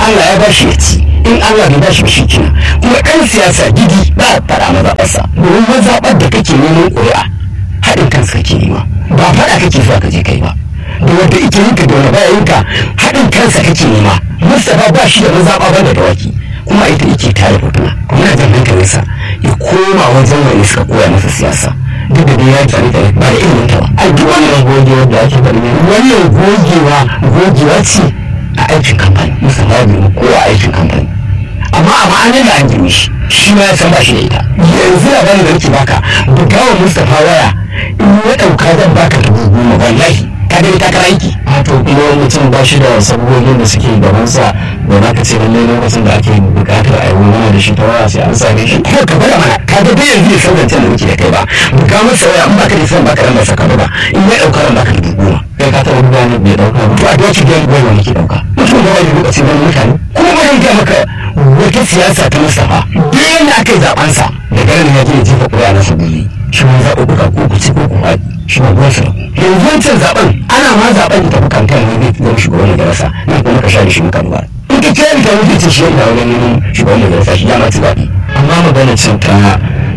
Allah ya bashi ya ci in Allah bai bashi ba shi kina kuma ɗan siyasa gidi ba a faɗa mazaɓarsa domin mazaɓar da kake neman ƙuri'a haɗin kansa kake nema ba faɗa kake zuwa ka je kai ba da wanda ike yin ka da wanda baya yin ka haɗin kansa kake nema Mustapha ba shi da mazaɓa ba da dawaki kuma ita yake tare hotuna kuma jan hankalinsa ya koma wajen wani suka koya masa siyasa duk da dai ya tsari da ba da ilimin ta ba a duk wannan gogewa da ake faɗi wannan gogewa gogewa ce a aikin kamfani Mustapha bai ko a aikin kamfani amma a ma'anar da an girme shi shi ma ya san ba shi da ita yanzu labarin da nake baka bugawa Mustapha waya in ya ɗauka zan baka dubu goma wallahi ka dai ta kara aiki a to kuma mutum ba shi da sabogin da suke gabansa da za ka ce lallai lokacin da ake bukatar a yi wani da shi ta waya sai an same shi ko ka bada mana ka ga dai yanzu ya san zancen da muke da kai ba buga masa waya in baka da san baka ran masa ka ba in ya ɗauka ran baka dubu goma kai ka taɓa buga ne bai ɗauka ba to a doki da goma muke ɗauka mutum da wani lokaci wani mutane kuma ba zan gaya maka wata siyasa ta Mustapha duk yadda aka yi zaɓensa da garin ya je ya jefa ƙuri'a na sabili shi ma zaɓuɓɓuka ko ku ci ko ku faɗi shi ma ruwan sa yanzu wancan zaɓen ana ma zaɓen da tafi kankan ne zai zama shugaban majalisa nan kuma ka share shi muka ba in ka ce da wuce ce shi yana wani neman shugaban majalisa shi ya ma ci zaɓe amma magana cin ta